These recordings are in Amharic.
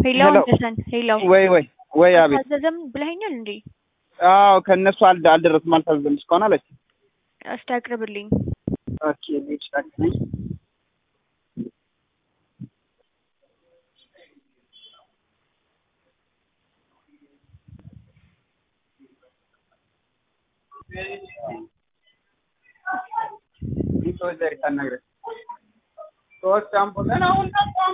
ሄሎ ሄሎ። ተሰን ሄሎ ወይ ወይ ወይ አቤት። አልታዘዘም ብለኸኛል እንዴ? አዎ ከእነሱ አል- አልደረስም አልታዘዝም እስካሁን አለች። እስቲ አቅርብልኝ። ኦኬ ልጅ ታክሲ ሰዎች ዛሬ ታናግረን ሶስት አምፖል ገና አሁን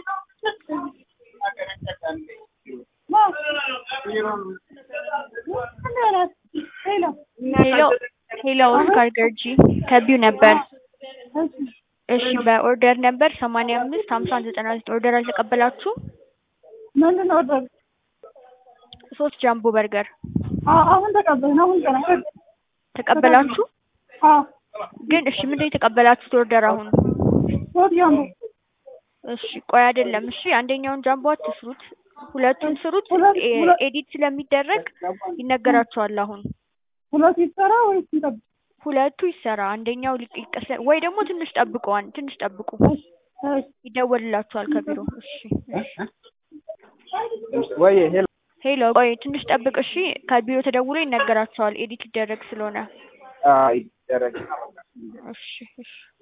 ሄሎ ሄሎ ኦስካር ገርጂ ከቢው ነበር። እሺ በኦርደር ነበር ሰማንያ አምስት ሀምሳ ዘጠና ዘጠኝ ኦርደር አልተቀበላችሁም? ምንድን ነው ወደ ሶስት ጃምቦ በርገር አሁን ተቀበልን። አሁን ገና ተቀበላችሁ? አዎ ግን እሺ ምንድን ነው የተቀበላችሁት ኦርደር አሁን? ሶስት ጃምቦ እሺ ቆይ አይደለም። እሺ አንደኛውን ጃምቦ አትስሩት፣ ሁለቱን ስሩት። ሁለት- ኤ- ሁለት- ኤዲት ስለሚደረግ ይነገራችኋል። አሁን ሁለት ይሰራ ወይስ እንጠብቅ? ሁለቱ ይሰራ፣ አንደኛው ሊቅ- ይቀስ ወይ ደግሞ ትንሽ ጠብቁ፣ አን- ትንሽ ጠብቁ፣ እሺ ይደወልላችኋል ከቢሮ። እሺ እሺ። ወይ ሄሎ ሄሎ ቆይ ትንሽ ጠብቅ። እሺ ከቢሮ ተደውሎ ይነገራችኋል፣ ኤዲት ሊደረግ ስለሆነ። አይ ይደረግ እሺ እሺ